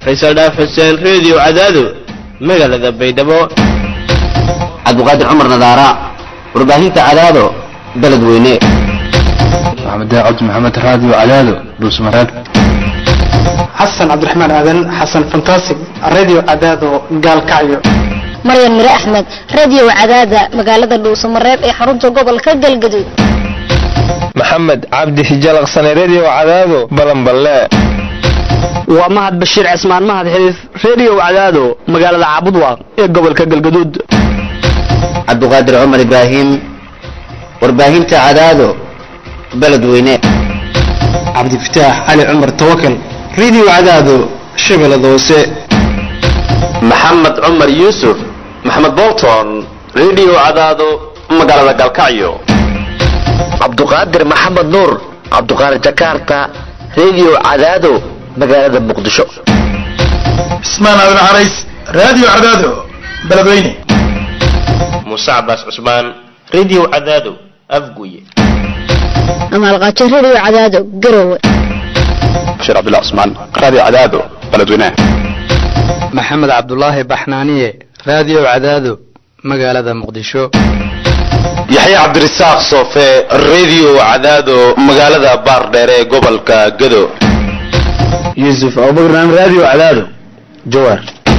faysal dhaaf xuseen reediyo cadaado magaalada baydhabo cabdiqaadir cumar nadaara warbaahinta cadaado beledweyne maxamed daacad maxamed raadiyo cadaado dhuusmareeb xasan cabdiraxmaan aadan xasan fantasig radio cadaado gaalkacyo maryan mire axmed radio cadaada magaalada dhuusamareeb ee xarunta gobolka galgaduud maxamed cabdi hijalaqsane redio cadaado balanballe waa mahad bashiir cismaan mahad xiriif redio cadaado magaalada caabudwaaq ee gobolka galgaduud cabdiqaadir cumar ibraahim warbaahinta cadaado beledweyne cabdifataax cali cumar tawakal radio cadaado shabeellada hoose maxamed cumar yuusuf maxamed bolton redio cadaado magaalada galkacyo cabduqaadir maxamed nuur cabduqaadir jakarta redio cadaado magaalada muqdisho cismaan aadan carays radio cadaado beledweyne muuse cabaas cusmaan redio cadaado afguye amaalqaajo radio cadaado garowe bashiir cabdullah cusmaan radio cadaado beledweyne maxamed cabdulaahi baxnaaniye radio cadaado magaalada muqdisho yaxya cabdirasaaq soofe redio cadaado magaalada baardheere ee gobolka gado yuusuf abubakran radio cadaado jawaar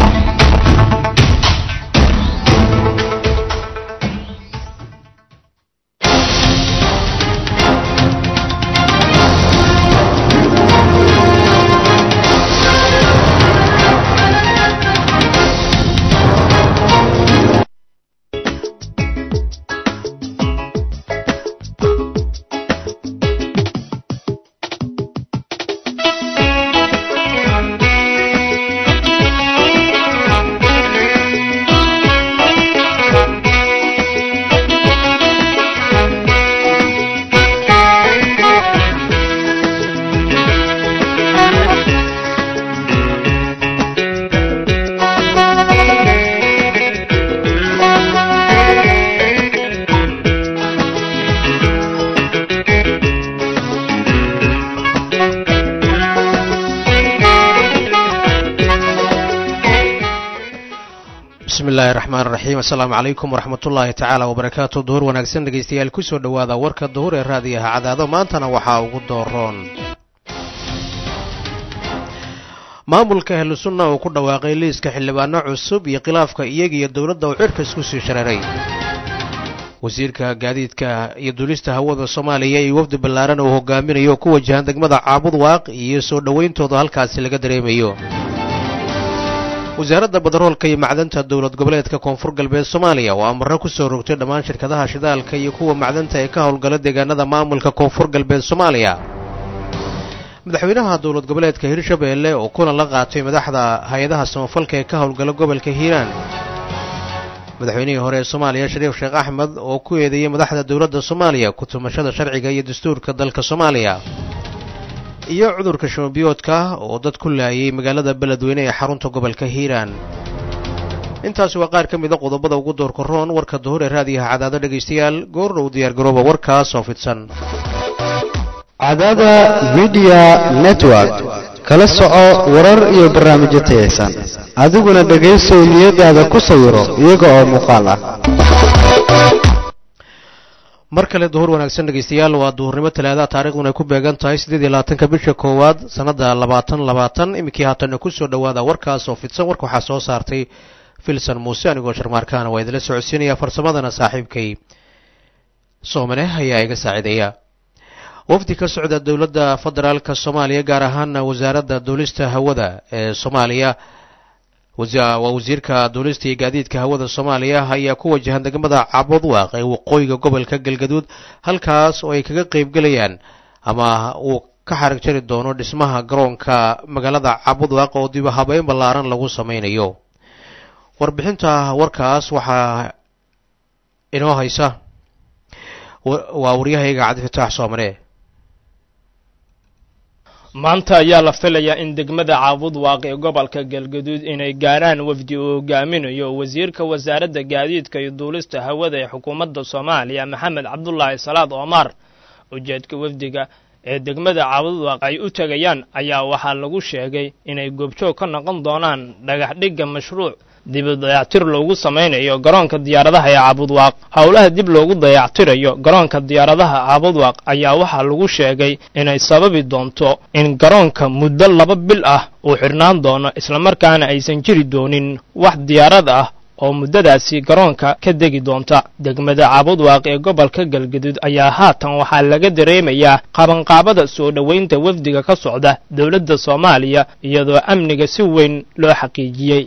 bismillahi raxmaan raxiim assalaamu calaykum waraxmatullaahi tacaala wabarakaatu duhur wanaagsan dhegaystayaal kusoo dhowaada warka duhur ee raadiyaha cadaado maantana waxaa ugu dooroon maamulka ahlu sunna uu ku dhawaaqay liiska xildhibaano cusub iyo khilaafka iyaga iyo dowladda uu cirka isku sii shareeray wasiirka gaadiidka iyo duulista hawada soomaaliya iyo wafdi ballaaran uu hogaaminayo ku wajahan degmada caabud waaq iyo soo dhowayntooda halkaasi laga dareemayo wasaaradda badaroolka iyo macdanta dowlad goboleedka koonfur galbeed soomaaliya oo amarro ku soo rogtay dhammaan shirkadaha shidaalka iyo kuwa macdanta ee ka howlgala deegaanada maamulka koonfur galbeed soomaaliya madaxweynaha dowlad goboleedka hirshabeelle oo kulan la qaatay madaxda hay-adaha samafalka ee ka howlgala gobolka hiiraan madaxweynihii hore ee soomaaliya shariif sheekh axmed oo ku eedeeyey madaxda dowladda soomaaliya ku tumashada sharciga iyo dastuurka dalka soomaaliya iyo cudurka shamabiyoodka oo dad ku laayay magaalada beledweyne ee xarunta gobolka hiiraan intaasi waa qaar ka mida qodobada ugu doorka roon warka duhur ee raadiyaha cadaado dhegaystayaal goordhow diyaargarooba warkaas oo fidsan cadaada midiya network kala soco warar iyo barnaamijyo tayaysan adiguna dhegaysow niyadaada ku sawiro iyaga oo muuqaal ah mar kale duhur wanaagsan dhegaystayaal waa duhurnimo talaada taarikhduna ay ku beegan tahay siddeed iyo labaatanka bisha koowaad sannadda labaatan labaatan iminkii haatanna ku soo dhowaada warkaas oo fidsan warka waxaa soo saartay filson muuse anigoo sharmaarkaana waa idinla socodsiinaya farsamadana saaxiibkay soomane ayaa iga saaciideeya wafdi ka socda dowladda federaalka soomaaliya gaar ahaana wasaaradda duulista hawada ee soomaaliya waa wasiirka duulista iyo gaadiidka hawada soomaaliya ayaa ku wajahan degmada cabudwaaq ee waqooyiga gobolka galgaduud halkaas oo ay kaga qeybgelayaan ama uu ka xarag jari doono dhismaha garoonka magaalada cabudwaaq oo dib habeyn ballaaran lagu sameynayo warbixinta warkaas waxaa inoo haysa waa waryahayga cabdifataax soomane maanta ayaa la filayaa in degmada caabud waaq ee gobolka galgaduud inay gaarhaan wafdi uu hogaaminayo wasiirka wasaaradda gaadiidka iyo duulista hawada ee xukuumadda soomaaliya maxamed cabdulaahi salaad omar ujeedka wafdiga ee degmada caabudwaaq ay u tegayaan ayaa waxaa lagu sheegay inay goobjoog ka noqon doonaan dhagaxdhigga mashruuc dibu dayactir loogu samaynayo garoonka diyaaradaha ee caabudwaaq howlaha dib loogu dayactirayo garoonka diyaaradaha caabudwaaq ayaa waxaa lagu sheegay inay sababi doonto in garoonka muddo laba bil ah uu xidhnaan doono islamarkaana aysan jiri doonin wax diyaarad ah oo muddadaasi garoonka ka degi doonta degmada caabudwaaq ee gobolka galgaduud ayaa haatan waxaa laga dareemayaa qabanqaabada soo dhoweynta wafdiga ka socda dowladda soomaaliya iyadoo amniga si weyn loo xaqiijiyey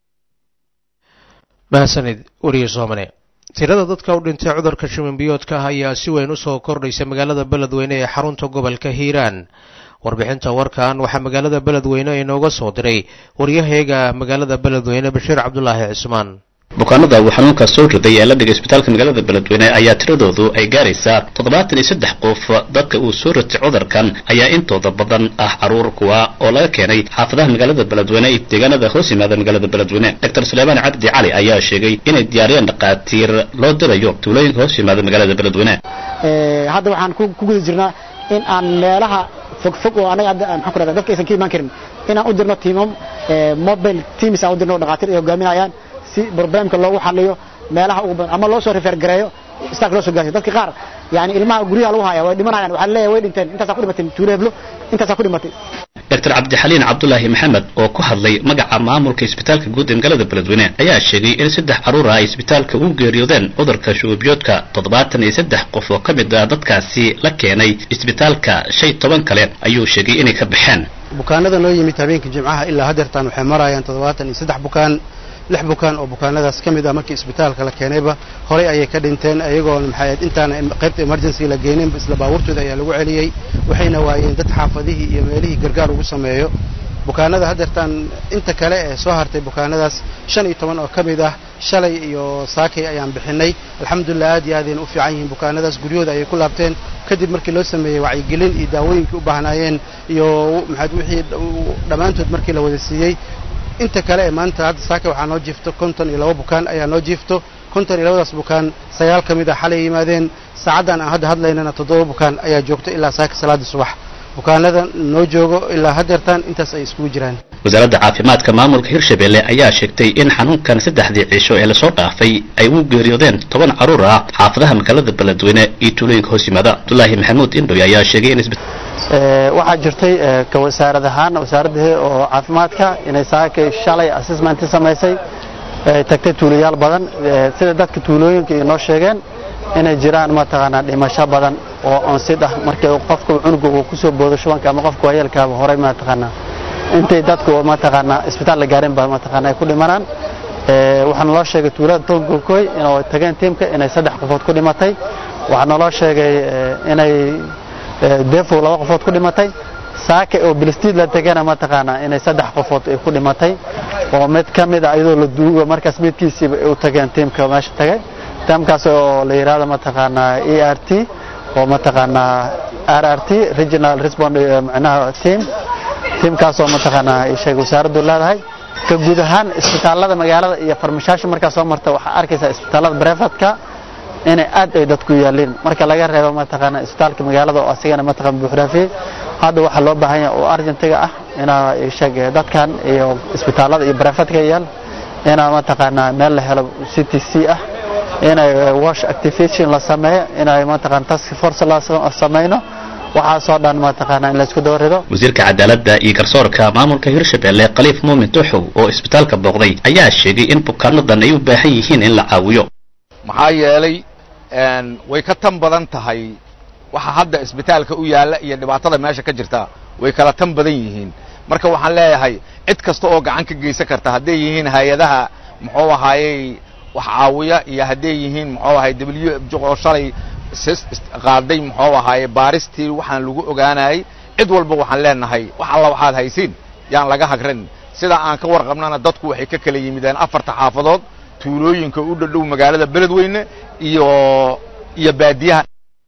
mahadsanid weriye soomane tirada dadka u dhintay cudurka shiminbiyoodka ah ayaa si weyn u soo kordhaysa magaalada beledweyne ee xarunta gobolka hiiraan warbixinta warkan waxaa magaalada beledweyne inooga soo diray waryaheega magaalada beledweyne bashiir cabdulaahi cismaan bukaanada uu xanuunka soo riday ee la dhigay isbitaalka magaalada beledweyne ayaa tiradoodu ay gaaraysaa toddobaatan iyo saddex qof dadka uu soo ritay cudurkan ayaa intooda badan ah caruur kuwa oo laga keenay xaafadaha magaalada beledweyne iyo deegaanada hoos yimaada magaalada beledweyne doctor suleymaan cabdi cali ayaa sheegay inay diyaariyeen dhakhaatiir loo dirayo tuulooyinka hoos yimaada magaalada beledweyne hadda waxaan ku guda jirnaa in aan meelaha fogfog oo anaga maxaan ku rahdaa dadka aysan ka imaan karin inaan u dirno tiimam mobile teams aan u dirno dhakhaatiir ay hogaaminayaan si problemka loogu xaliyo meelaha ugu badan ama loo soo refer gareeyo istaak loo soo gaarsiyo dadka qaar yani ilmaha guryaha lagu haya way dhimanayaan waxaa leeyahay way dhinteen intaasaa ku dhimatay tuulo heblo intaasaa ku dhimatay doctor cabdixaliin cabdulaahi maxamed oo ku hadlay magaca maamulka isbitaalka guud ee magaalada beledweyne ayaa sheegay in saddex caruur ah ay isbitaalka u geeriyoodeen cudurka shuubiyoodka toddobaatan iyo saddex qof oo ka mid ah dadkaasi la keenay isbitaalka shay toban kale ayuu sheegay inay ka baxeen bukaanada noo yimid habeenkii jimcaha ilaa hadeertaan waxay marayaan toddobaatan iyo saddex bukaan lix bukaan oo bukaanadaas ka mid ah markii isbitaalka la keenayba horay ayay ka dhinteen ayagoona maxay intaan qaybta emergency la geyninba isla baabuurtooda ayaa lagu celiyey waxayna waayeen dad xaafadihii iyo meelihii gargaar ugu sameeyo bukaanada hadeertaan inta kale ee soo hartay bukaanadaas shan iyo toban oo ka mid ah shalay iyo saakay ayaan bixinay alxamdulilah aad iyo aadayna u fiican yihiin bukaanadaas guryahooda ayay ku laabteen kadib markii loo sameeyey wacyigelin iyo daawooyinkii u baahnaayeen iyo maxaad wixii dhammaantood markii la wada siiyey inta kale ee maanta hadda saaka waxaa noo jiifto konton iyo laba bukaan ayaa noo jiifto konton iyo labadaas bukaan sagaal ka mid ah xalay yimaadeen saacaddan aan hadda hadlaynana toddoba bukaan ayaa joogto ilaa saaka salaadii subax bukaanada noo joogo ilaa hadeertaan intaas ay iskugu jiraan wasaaradda caafimaadka maamulka hirshabelle ayaa sheegtay in xanuunkan saddexdii cisho ee lasoo dhaafay ay u geeriyoodeen toban caruur ah xaafadaha magaalada beledweyne iyo tuulooyinka hoos yimaada abdulaahi maxamuud indhoy ayaa sheegay in waxaa jirtay ka wasaarad ahaan wasaaradda oo caafimaadka inay saakay shalay assessment samaysay tagtay tuulayaal badan sida dadka tuulooyinka inoo sheegeen inay jiraan mataqaanaa dhimasho badan oo onsid ah markii qofka cunuga uu kusoo boodo shubanka ama qofka waayeelkaaba horay mataqaanaa intay dadku mataqaanaa isbitaal la gaarin ba mataqaanaa ay ku dhimanaan waxaa naloo sheegay tuulada togokoy inay tageen tiimka inay saddex qofood ku dhimatay waxaa naloo sheegay inay defow laba qofood ku dhimatay saake oo bilistiid la tegana mataqaanaa inay saddex qofood ay ku dhimatay oo mid ka mid a iyadoo la duugo markaas midkiisiiba ay u tageen tiimka meesha tagay tiimkaas oo la yidhaahdo mataqaanaa e r t oo mataqaanaa r r t regional respond micnaha team tiimkaas oo mataqaanaa ay sheegay wasaaraddu leedahay ka guud ahaan isbitaallada magaalada iyo farmashaasha markaa soo marta waxaa arkaysaa isbitaallada brefatka inay aad ay dadku yaaliin marka laga reebo mataqaanaa isbitaalka magaalada oo asigana mataqaan buuxraafiyey hadda waxaa loo baahan yahay oo argentiga ah inaa sheeg dadkan iyo isbitaallada iyo brefatka yaal inaa mataqaanaa meel la helo c t c ah inay wash activation la sameeyo inay mataqaan task force la samayno waxaasoo dhan mataqaanaa in laysku dabarido wasiirka cadaaladda iyo garsoorka maamulka hirshabelle khaliif muumin tuxow oo isbitaalka booqday ayaa sheegay in bukaanadan ay u baahan yihiin in la caawiyo maxaa yeelay way ka tan badan tahay waxa hadda isbitaalka u yaalla iyo dhibaatada meesha ka jirta way kala tan badan yihiin marka waxaan leeyahay cid kasta oo gacan ka geysan karta hadday yihiin hay-adaha muxuu ahaayey wax caawiya iyo hadday yihiin muxuu ahay w f oo shalay qaaday muxuu ahaaye baaristii waxaan lagu ogaanayay cid walba waxaan leenahay wax alla waxaad haysiin yaan laga hagran sida aan ka warqabnana dadku waxay ka kala yimideen afarta xaafadood tuulooyinka u dhadhow magaalada beledweyne iyo iyo baadiyaha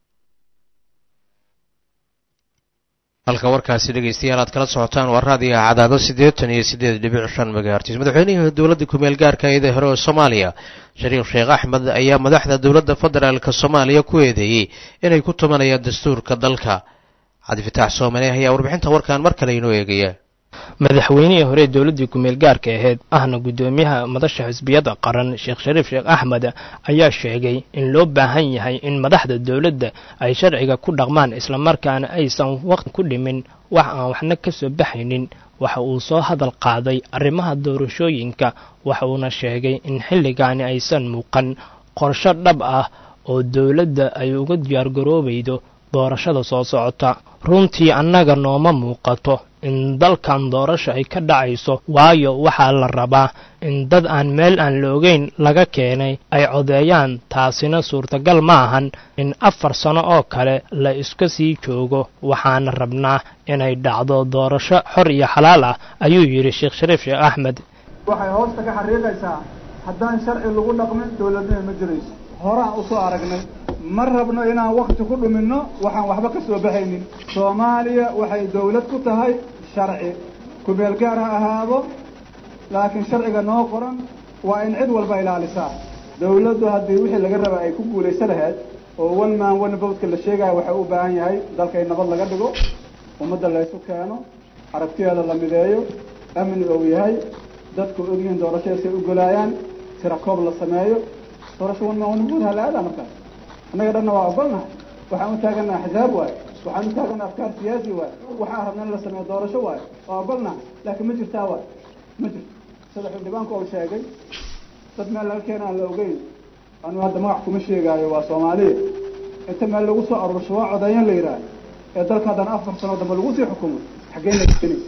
halka warkaasi dhegaystayaal aad kala socotaan waa raadiga cadaado siddeetan iyo siddeed dhibic shan megahertis madaxweynihii dowladda kumeel gaarka eeda hore oo soomaaliya shariif sheekh axmed ayaa madaxda dowladda federaalka soomaaliya ku eedeeyey inay ku tumanayaan dastuurka dalka cabdifitaax soomane ayaa warbixinta warkan mar kale inoo eegaya madaxweynihii hore dowladdii kumeel gaarka ahayd ahna guddoomiyaha madasha xisbiyada qaran sheekh shariif sheekh axmed ayaa sheegay in loo baahan yahay in madaxda dowladda ay sharciga ku dhaqmaan islamarkaana aysan waqti ku dhimin wax aan waxna ka soo baxaynin waxa uu soo hadal qaaday arrimaha doorashooyinka waxa uuna sheegay in xilligaani aysan muuqan qorsho dhab ah oo dowladda ay uga diyaargaroobaydo doorashada soo socota runtii annaga nooma muuqato in dalkan doorasho ay ka dhacayso waayo waxaa la rabaa in dad aan meel aan la ogeyn laga keenay ay codeeyaan taasina suurtagal ma ahan in afar sano oo kale la iska sii joogo waxaana rabnaa inay dhacdo doorasho xor iyo xalaal ah ayuu yidhi sheekh shariif sheekh axmed waxay hoosta ka xariiqaysaa haddaan sharci lagu dhaqmin dowladnima ma jirayso horaan usoo aragnay ma rabno inaan wakti ku dhuminno waxaan waxba ka soo baxaynin soomaaliya waxay dawlad ku tahay sharci kumeel gaar ha ahaado laakiin sharciga noo qoran waa in cid walba ilaalisaa dawladdu haddii wixii laga raba ay ku guulaysa lahayd oo one man one votka la sheegaya waxay u baahan yahay dalka in nabad laga dhigo ummadda laysu keeno aragtiyeeda la mideeyo amni ou yahay dadku ogyihiin doorashadaasay u golaayaan tira koob la sameeyo doorasho one man one vote ha la aadaa markaas annaga dhanna waa ogolnahay waxaan u taagana axzaab waayo waxaan u taagana afkaar siyaasi waayo waxaan rabna in la sameeyo doorasho waayo waa ogolnahay laakiin ma jirtaa waayo ma jirto sida xildhibaanku uu sheegay dad meel laga keena aan la ogeyn anu hadda magac kuma sheegaayo waa soomaaliya inta meel lagu soo aruursho waa codeeyan la yidhaah ee dalka haddana afar sano dambe lagu sii xukumo xaggeen la keenaysa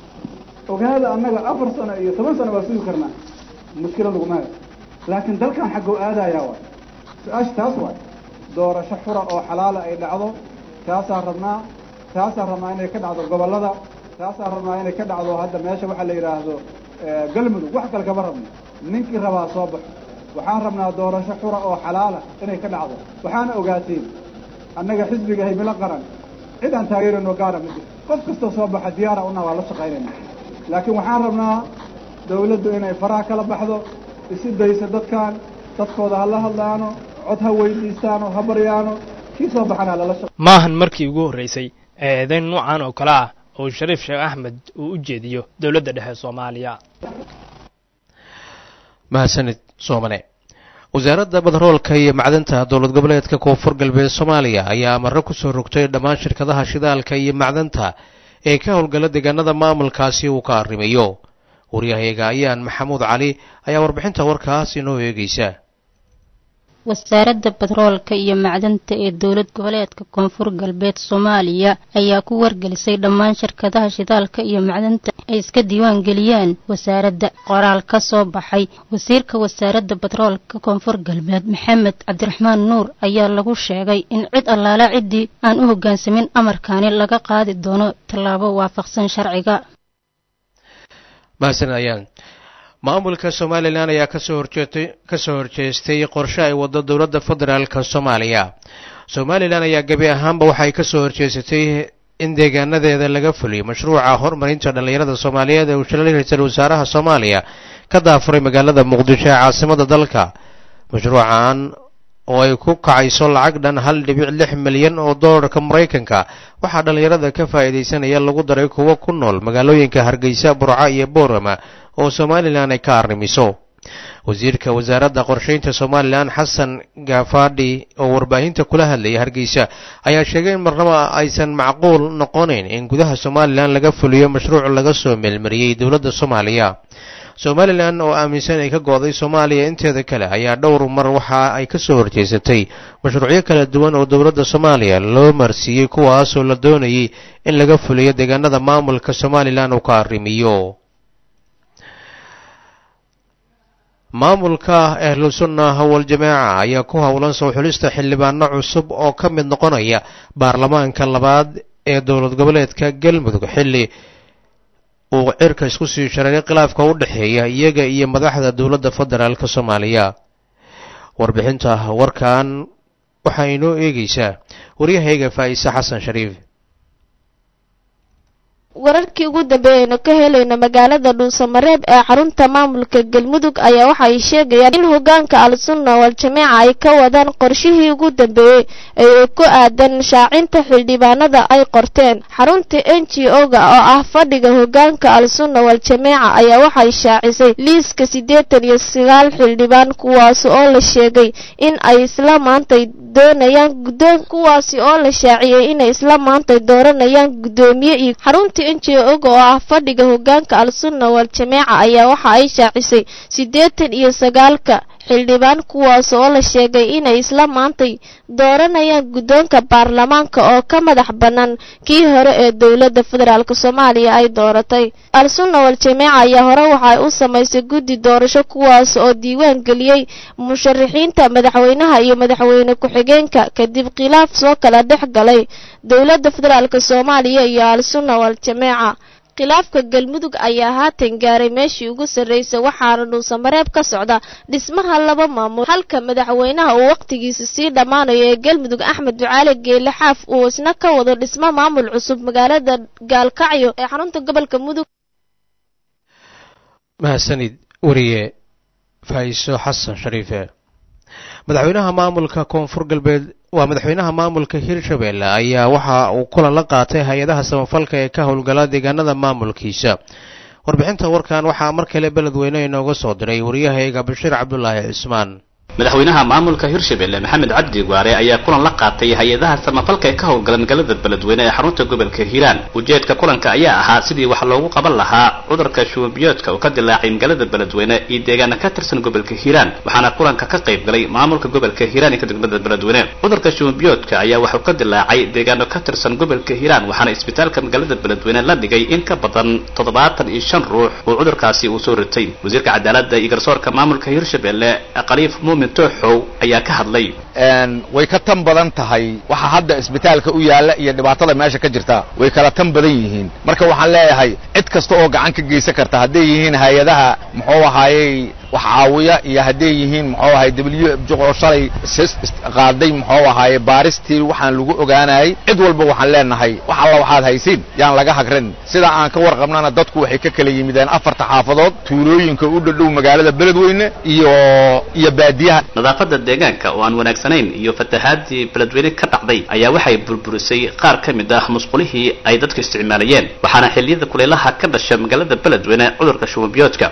ogaada annaga afar sano iyo toban sano waa sugi karnaa mushkila laguma hayo laakiin dalkan xaggoo aadayaa waay su-aasha taas waay doorasho xura oo xalaala ay dhacdo taasaa rabnaa taasaa rabnaa inay ka dhacdo gobollada taasaa rabnaa inay ka dhacdo hadda meesha waxaa la yidhaahdo galmudug wax kale kama rabno ninkii rabaa soo baxo waxaan rabnaa doorasho xura oo xalaala inay ka dhacdo waxaana ogaateen annaga xisbiga himilo qaran cid aan taageerano gaara ma jirto qof kastoo soo baxa diyaara una waa la shaqaynayna laakiin waxaan rabnaa dawladdu inay faraha kala baxdo isi dayso dadkan dadkooda ha la hadlaano cod ha weydiistaano ha baryaano kii soo baxana lala shaq maahan markii ugu horraysay ee eedayn nuucan oo kale ah oo shariif sheekh axmed uu u jeediyo dowladda dhexe soomaaliya mahadsanid soomane wasaaradda badaroolka iyo macdanta dowlad goboleedka koonfur galbeed soomaaliya ayaa amaro ku soo rogtay dhammaan shirkadaha shidaalka iyo macdanta ee ka howlgala deegaanada maamulkaasi uu ka arrimayo waryahayaga ayaan maxamuud cali ayaa warbixinta warkaas inoo eegeysa wasaaradda batroolka iyo macdanta ee dowlad goboleedka koonfur galbeed soomaaliya ayaa ku wargelisay dhammaan shirkadaha shidaalka iyo macdanta ay iska diiwaan geliyaan wasaaradda qoraal ka soo baxay wasiirka wasaaradda batroolka koonfur galbeed maxamed cabdiraxmaan nuur ayaa lagu sheegay in cid allaala ciddii aan u hoggaansamin amarkaani laga qaadi doono tallaabo waafaqsan sharciga maamulka somalilan ayaa kasoo horjeetay kasoo horjeestay qorshe ay waddo dowladda federaalka soomaaliya somalilan ayaa gebi ahaanba waxay kasoo horjeesatay in deegaanadeeda laga fuliyo mashruuca horumarinta dhallinyarada soomaaliyeed ee uu shalay ra-iisul wasaaraha soomaaliya ka daafuray magaalada muqdisho ee caasimada dalka mashruucan oo ay ku kacayso lacag dhan hal dhibic lix milyan oo doolarka maraykanka waxaa dhallinyarada ka faa'iidaysanaya lagu daray kuwo ku nool magaalooyinka hargeysa burca iyo boorama oo somalilan ay ka arrimiso wasiirka wasaaradda qorsheynta somalilan xasan gaafadhi oo warbaahinta kula hadlayay hargeysa ayaa sheegay in marnaba aysan macquul noqonayn in gudaha somalilan laga fuliyo mashruuc laga soo meelmariyey dowladda soomaaliya somalilan oo aaminsan ay ka go-day soomaaliya inteeda kale ayaa dhowr mar waxa ay ka soo horjeesatay mashruucyo kala duwan oo dowladda soomaaliya loo marsiiyey kuwaasoo la doonayay in laga fuliyo deegaanada maamulka somalilan uu ka arrimiyo maamulka ahlusunna howal jamaaca ayaa ku howlan soo xulista xildhibaano cusub oo ka mid noqonaya baarlamaanka labaad ee dowlad goboleedka galmudug xilli uu cirka isku sii shareeray khilaafka u dhexeeya iyaga iyo madaxda dowladda federaalk soomaaliya warbixinta warkan waxaa inoo eegeysaa waryahayga faa'ise xasan shariif wararkii ugu dambeeyaynu ka helayno magaalada dhuusamareeb ee xarunta maamulka galmudug ayaa waxa ay sheegayaan in hogaanka al-sunna wal-jamiica ay ka wadaan qorshihii ugu dambeeyey ee ku aadan shaacinta xildhibaanada ay qorteen xarunta n g o-ga oo ah fadhiga hogaanka al-sunna wal-jamiica ayaa waxay shaacisay liiska siddeetan iyo sagaal xildhibaan kuwaas oo la sheegay in ay isla maantay doonayaan guddoon kuwaasi oo la shaaciyey inay isla maantay dooranayaan guddoomiye iyo xarunta n g o-ga oo ah fadhiga hogaanka al-sunna wal-jamiica ayaa waxa ay shaacisay siddeetan iyo sagaalka xildhibaan kuwaas oo la sheegay inay isla maantay dooranayaan guddoonka baarlamaanka oo ka madax bannaan kii hore ee dowladda federaalk soomaaliya ay dooratay al-sunna wal-jamiica ayaa hore waxay u samaysay guddi doorasho kuwaas oo diiwaan geliyey musharaxiinta madaxweynaha iyo madaxweyne ku-xigeenka kadib khilaaf soo kala dhex galay dowladda federaalk soomaaliya iyo al-sunna wal-jamiica khilaafka galmudug ayaa haatan gaaray meeshii ugu sarreysay waxaana dhuusamareeb ka socda dhismaha laba maamul halka madaxweynaha uu wakhtigiisa sii dhammaanayo ee galmudug axmed ducaale geele xaaf uu isna ka wado dhismo maamul cusub magaalada gaalkacyo ee xarunta gobolka mudug mahadsanid wariye faa'iiso xasan shariife madaxweynaha maamulka koonfur galbeed waa madaxweynaha maamulka hirshabelle ayaa waxa uu kulan la qaatay hay-adaha samafalka ee ka howlgala deegaanada maamulkiisa warbixinta warkan waxaa mar kale beledweyne inooga soo diray wariyahayga bashiir cabdulaahi cismaan madaxweynaha maamulka hirshabelle maxamed cabdi gwaare ayaa kulan la qaatay hay-adaha samafalka ee ka howlgala magaalada beledweyne ee xarunta gobolka hiiraan ujeedka kulanka ayaa ahaa sidii wax loogu qaban lahaa cudurka shubanbiyoodka oo ka dilaacay magaalada beledweyne iyo deegaana ka tirsan gobolka hiiraan waxaana kulanka ka qayb galay maamulka gobolka hiiraan iyo degmada beledweyne cudurka shubanbiyoodka ayaa waxuu ka dilaacay deegaano ka tirsan gobolka hiiraan waxaana isbitaalka magaalada beledweyne la dhigay in ka badan toddobaatan iyo shan ruux oo cudurkaasi uu soo ritay wasiirka cadaaladda iyo garsoorka maamulka hirshabelle khaliif muumin tooxow ayaa ka hadlay way ka tan badan tahay waxa hadda isbitaalka u yaalla iyo dhibaatada meesha ka jirta way kala tan badan yihiin marka waxaan leeyahay cid kasta oo gacan ka geysan karta hadday yihiin hay-adaha muxuu ahaayey wax caawiya iyo hadday yihiin muxuu ahay w oo shalay qaaday muxuu ahaaye baaristii waxaan lagu ogaanayay cid walba waxaan leenahay wax alla waxaad haysiin yaan laga hagran sida aan ka warqabnana dadku waxay ka kala yimideen afarta xaafadood tuulooyinka u dhadhow magaalada beledweyne iyo iyo baadiyaha nadaafadda deegaanka oo aan wanaagsanayn iyo fatahaadii beledweyne ka dhacday ayaa waxay burburisay qaar ka mid ah musqulihii ay dadku isticmaalayeen waxaana xilliyada kulaylaha ka dhasha magaalada beledweyne cudurka shubanbiyoodka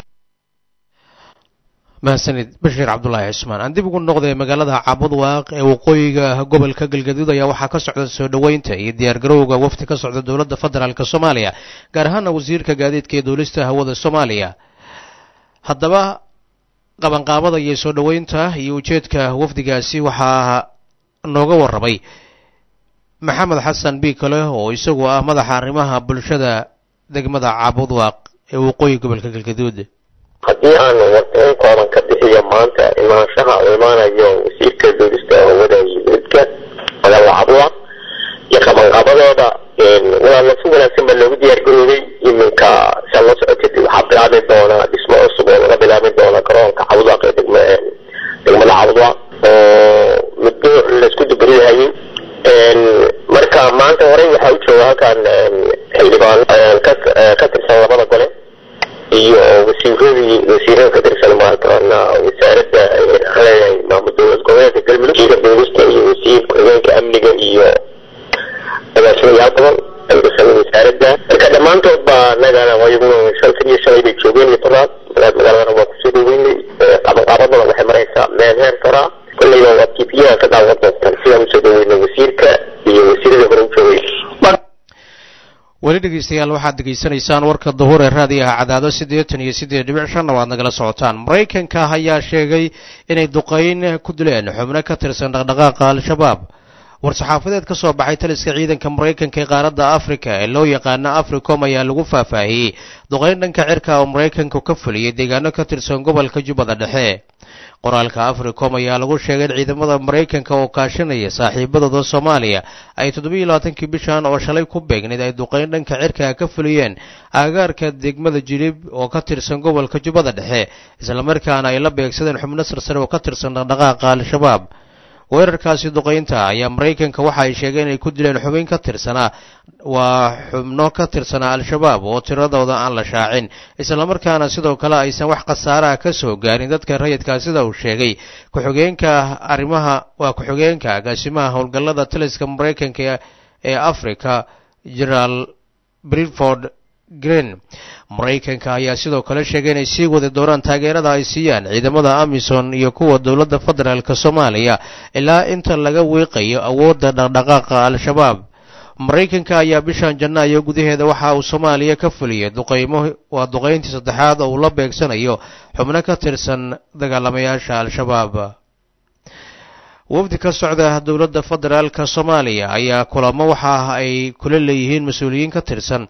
mahadsanid bashiir cabdulaahi cismaan aan dib ugu noqday magaalada cabudwaaq ee waqooyiga gobolka galgaduud ayaa waxaa ka socda soo dhoweynta iyo diyaargarowga wafdi ka socda dowladda federaalk soomaaliya gaar ahaana wasiirka gaadiidka ee duulista hawada soomaaliya haddaba qabanqaabada iyo soo dhoweynta iyo ujeedka wafdigaasi waxaa nooga warramay maxamed xasan biikale oo isagu ah madaxa arrimaha bulshada degmada cabudwaaq ee waqooyi gobolka galgaduud haddii aan warqeyn kooban ka bixiyo maanta imaanshaha uu imaanayo wasiirka duulista hawada iyo midka magaalada cabudwaaq iyo qabanqaabadooda walaala si wanaagsan baa loogu diyaargaroobay iminka saa la socotid waxaa bilaabi doona dhismo cusub oo laga bilaabi doona garoonka cabudwaaq ee degma degmada cabudwaaq oo muddo laisku dubariyahayay marka maanta horey waxaa u jooga halkan xildhibaan ka tirsan labada gole iyo wasiiradii wasiirada ka tirsan maaragtana wasaaradda leeyahay maamul dowlad goboleedka galmudug wasiirka duulista iyo wasiir ku-xigeenka amniga iyo agaasimayaal badan ay tirsan wasaaradda marka dhammaantood baa nagana wayaguna shantan iyo shalay bay joogeen iyo tonaad magaaladana waa kusoo dhaweynay qabanqaabadana waxay maraysaa meel heer toraa kolleyba waa tpyaha ka daawan doontaan sidaan usoo dhaweynay wasiirka iyo wasiirada hore u joogay weli dhegeystayaal waxaad degeysanaysaan warka duhur ee raadiyaha cadaado siddeetan iyo siddeed dhibic shanna waad nagala socotaan maraykanka ayaa sheegay inay duqayn ku dileen xubno ka tirsan dhaqdhaqaaqa al-shabaab war-saxaafadeed ka soo baxay taliska ciidanka maraykanka ee qaaradda afrika ee loo yaqaano africom ayaa lagu faahfaahiyey duqayn dhanka cirka oo maraykanku ka fuliyey deegaano ka tirsan gobolka jubbada dhexe qoraalka africom ayaa lagu sheegay in ciidamada maraykanka oo kaashanaya saaxiibadooda soomaaliya ay toddobiiyo labaatankii bishan oo shalay ku beegnayd ay duqayn dhanka cirka ka fuliyeen aagaarka degmada jilib oo ka tirsan gobolka jubbada dhexe islamarkaana ay la beegsadeen xubno sarsare oo ka tirsan dhaqdhaqaaqa al-shabaab weerarkaasi duqaynta ayaa maraykanka waxa ay sheegeen inay ku dileen xubin ka tirsanaa waa xubno ka tirsanaa al-shabaab oo tiradooda aan la shaacin islamarkaana sidoo kale aysan wax khasaaraha ka soo gaarin dadka rayidkaa sida uu sheegay ku-xigeenka arrimaha waa ku-xigeenka agaasimaha howlgallada taliska maraykanka ee africa generaal bridford green maraykanka ayaa sidoo kale sheegay inay sii wadi doonaan taageerada ay siiyaan ciidamada amisom iyo kuwa dowladda federaalk soomaaliya ilaa inta laga wiiqayo awoodda dhaqdhaqaaqa al-shabaab maraykanka ayaa bishan janaayo gudaheeda waxa uu soomaaliya ka fuliyay duqaymo waa duqayntii saddexaad oo uu la beegsanayo xubno ka tirsan dagaalamayaasha al-shabaab wafdi ka socda dowladda federaalka soomaaliya ayaa kulamo waxa ay kula leeyihiin mas-uuliyiin ka tirsan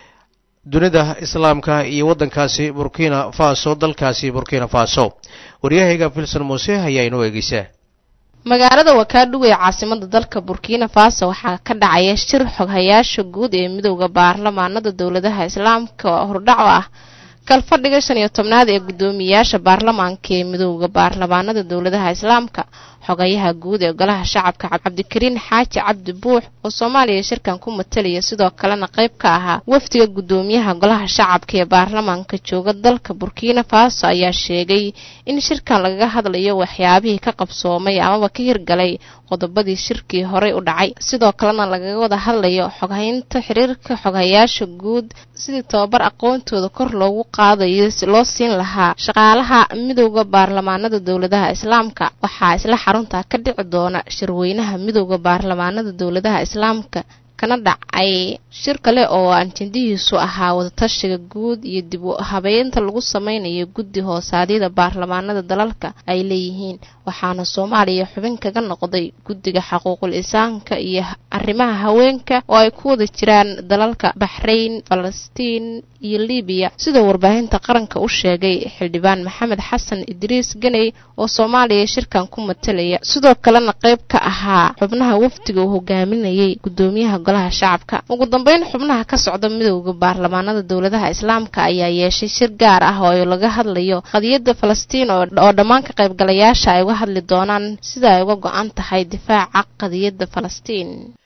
dunida islaamka iyo waddankaasi burkina faso dalkaasi burkina faso waryahayga filson muuse ayaa inoo eegeysaa magaalada wakaadhow ee caasimada dalka burkina faso waxaa ka dhacaya shir xoghayaasha guud ee midowda baarlamaanada dowladaha islaamka oo hordhaco ah kalfadhiga shan iyo tobnaad ee guddoomiyayaasha baarlamaanka ee midowda baarlamaanada dowladaha islaamka xogayaha guud ee golaha shacabka cabdikariin xaaji cabdi buux oo soomaaliya shirkan ku matalaya sidoo kalena qayb ka ahaa wafdiga guddoomiyaha golaha shacabka ee baarlamaanka jooga dalka burkina faso ayaa sheegay in shirkan lagaga hadlayo waxyaabihii ka qabsoomay amaba ka hirgalay qodobadii shirkii horey u dhacay sidoo kalena lagaga wada hadlayo xoghaynta xiriirka xoghayaasha guud sidii tababar aqoontooda kor loogu qaadayo loo siin lahaa shaqaalaha midowda baarlamaanada dowladaha islaamka waxaa isla xarunta ka dhici doona shirweynaha midowda baarlamaanada dowladaha islaamka kana dhacay shir kale oo anjendihiisu ahaa wadatashiga guud iyo dib u habeynta lagu sameynayo guddi hoosaadyada baarlamaanada dalalka ay leeyihiin waxaana soomaaliya xubin kaga noqday guddiga xaquuqul insaanka iyo arrimaha haweenka oo ay ku wada jiraan dalalka baxrayn falastiin iyo libiya sidoo warbaahinta qaranka u sheegay xildhibaan maxamed xasan idriis ganey oo soomaaliya shirkan ku matalaya sidoo kalena qayb ka ahaa xubnaha wafdiga uu hogaaminayay guddoomiyaha golaha shacabka ugu dambeyn xubnaha ka socda midowda baarlamaanada dowladaha islaamka ayaa yeeshay shir gaar ah oo laga hadlayo qadiyadda falastiin oo dhammaan ka qaybgalayaasha ay uga hadli doonaan sida ay uga go-an tahay difaaca qadiyadda falastiin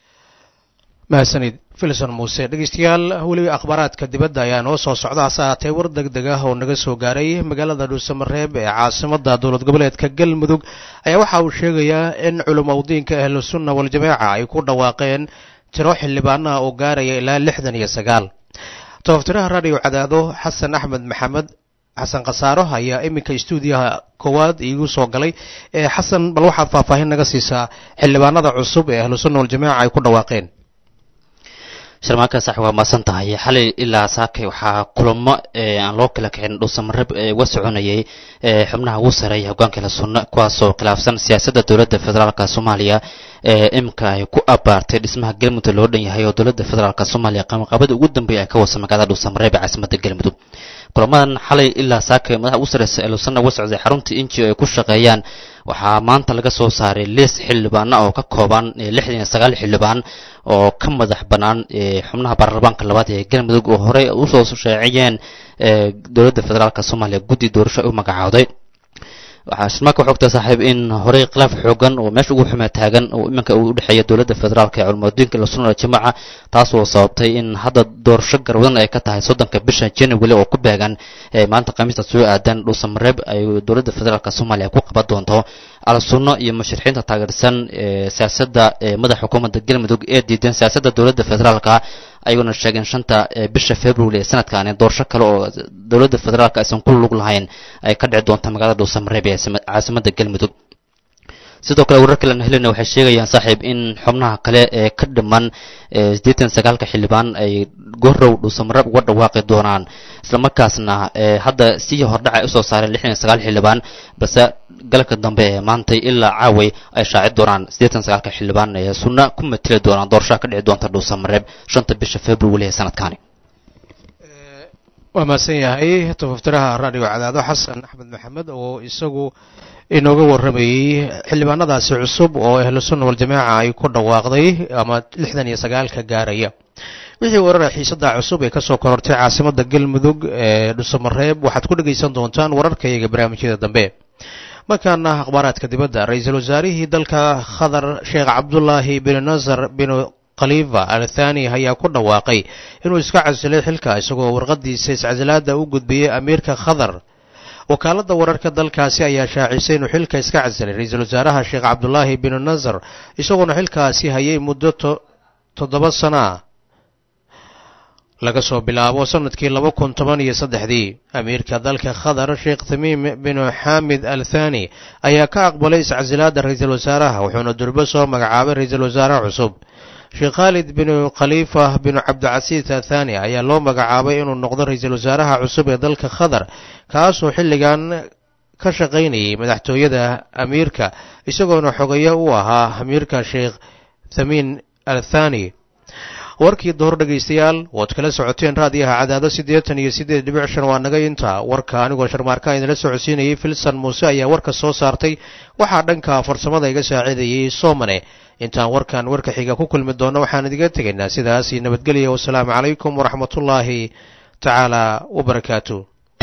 mahadsanid filson muuse dhegeystayaal weliba akhbaaraadka dibadda ayaa noo soo socda hase ahaatee war deg deg ah oo naga soo gaaray magaalada dhuusamareeb ee caasimada dowlad goboleedka galmudug ayaa waxa uu sheegayaa in culumowdiinka ahlusunna waljamaaca ay ku dhawaaqeen tiro xildhibaanaha oo gaaraya ilaa lixdan iyo sagaal tobaftiraha radio cadaado xasan axmed maxamed xasan khasaaro ayaa iminka stuudiyaha koowaad iigu soo galay xasan bal waxaad faahfaahin naga siisaa xildhibaanada cusub ee ahlusunna waljamaaca ay ku dhawaaqeen sharmaanka sax waa maasan tahay xalay ilaa saakay waxaa kulamo aan loo kala kicin dhuusamareeb uga soconayay xubnaha ugu sareeya hogaanka la sunna kuwaasoo khilaafsan siyaasadda dowladda federaalka soomaaliya ee imika ay ku abaartay dhismaha galmudug loo dhan yahay oo dowladda federaalka soomaaliya qabanqaabada ugu dambeeya ay ka wasa magaalada dhuusamareeb ee caasimadda galmudug kulamadan xalay ilaa saakay madaxa ugu sareysa ee lusanna uga socday xarunta inji ay ku shaqeeyaan waxaa maanta laga soo saaray liis xildhibaana oo ka kooban lixdan iyo sagaal xildhibaan oo ka madax bannaan xubnaha baarlamaanka labaad ee galmudug oo horey usoo sheeciyeen dowladda federaalk soomaaliya guddi doorasho ay u magacaawday waxaa shirmaaka waxay ogtahay saaxiib in horey khilaaf xoogan oo meesha ugu xumaa taagan oo iminka uu udhexeeya dowladda federaalka ee culumadiinka la sunna jamaaca taasoo sababtay in hadda doorasho garwadan ay ka tahay soddonka bisha january oo ku beegan maanta khamiista soo aadan dhuusamareeb ay dowladda federaalk soomaaliya ku qaban doonto al-sunno iyo musharixiinta taageersan siyaasadda madaxa xukuumadda galmudug ee diidan siyaasadda dowladda federaalka ayaguna sheegeen shanta bisha february ee sanadkan doorasho kale oo dowladda federaalka aysan ku lug lahayn ay ka dhici doonta magaalada dhuusamareeb ee caasimadda galmudug sidoo kale warar kalen helena waxay sheegayaan saaxiib in xubnaha kale ee ka dhiman siddeetan sagaalka xildhibaan ay gorow dhuusamareeb uga dhawaaqi doonaan islamarkaasna hadda sii hordhaca ay usoo saareen lixdan iyo sagaal xildhibaan balse galabka dambe ee maantay ilaa caaway ay shaaci doonaan siddeetan sagaalka xildhibaan ee sunna ku matili doonaan doorashaha ka dhici doonta dhuusamareeb shanta bisha february ee sanadkani waa mahadsan yahay tafaftiraha radio cadaado xasan axmed maxamed oo isagu inooga warramayey xildhibaanadaasi cusub oo ahlu sunna waljamaaca ay ku dhawaaqday ama lixdan iyo sagaalka gaaraya wixii warara xiisada cusub ee kasoo korortay caasimada galmudug ee dhusamareeb waxaad ku dhegaysan doontaan wararkayaga barnaamijyada dambe markaana akhbaaraadka dibadda ra-iisul wasaarihii dalka khadar sheekh cabdulaahi bin nasar bin khalifa al thani ayaa ku dhawaaqay inuu iska casilay xilka isagoo warqadiisa iscasilaada u gudbiyey amiirka khadar wakaaladda wararka dalkaasi ayaa shaacisay inuu xilka iska casilay ra-iisul wasaaraha sheekh cabdulaahi bin nasar isagoona xilkaasi hayay muddo toddoba sano ah laga soo bilaabo sanadkii laba kun toban iyo saddexdii amiirka dalka khadar sheekh tamiim bin xaamid al thani ayaa ka aqbalay iscasilaada ra-iisul wasaaraha wuxuuna durbo soo magacaabay ra-iisul wasaare cusub sheekh khaalid bin khaliifa bin cabdicasiis athani ayaa loo magacaabay inuu noqdo ra-iisul wasaaraha cusub ee dalka khadar kaasoo xilligan ka shaqaynayay madaxtooyada amiirka isagoona xogeyo u ahaa amiirka sheekh thamiin al thani warkii dohor dhegaystayaal waad kala socoteen raadiyaha cadaado siddeetan iyo siddeed dhibic shan waa naga intaa warka anigoo sharmaarka idinla socodsiinayay filson muuse ayaa warka soo saartay waxaa dhanka farsamada iga saacidayay soomane intaan warkan warka xiga ku kulmi doonno waxaan idiga tegaynaa sidaasi nabadgelya wasalaamu calaykum waraxmatullaahi tacaala wabarakaatu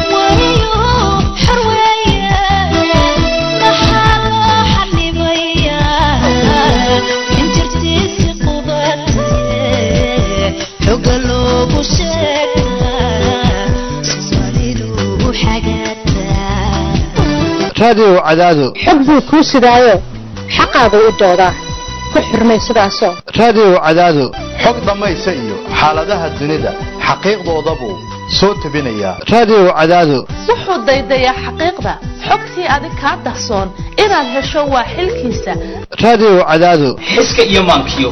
raadiyow cadaado xog buu kuu sidaayo xaqaagu u doodaa ku xurmay sidaasoo raadiyow cadaado xog dhammaysa iyo xaaladaha dunida xaqiiqdoodabuu soo tebinayaa raadiyow cadaado wuxuu daydayaa xaqiiqda xogtii adig kaa dahsoon inaad hesho waa xilkiisa raadiyow cadaado xiska iyo maankiyo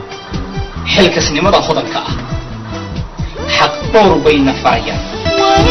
xilkasnimada hodanka ah xaq dhowr bayna farayaan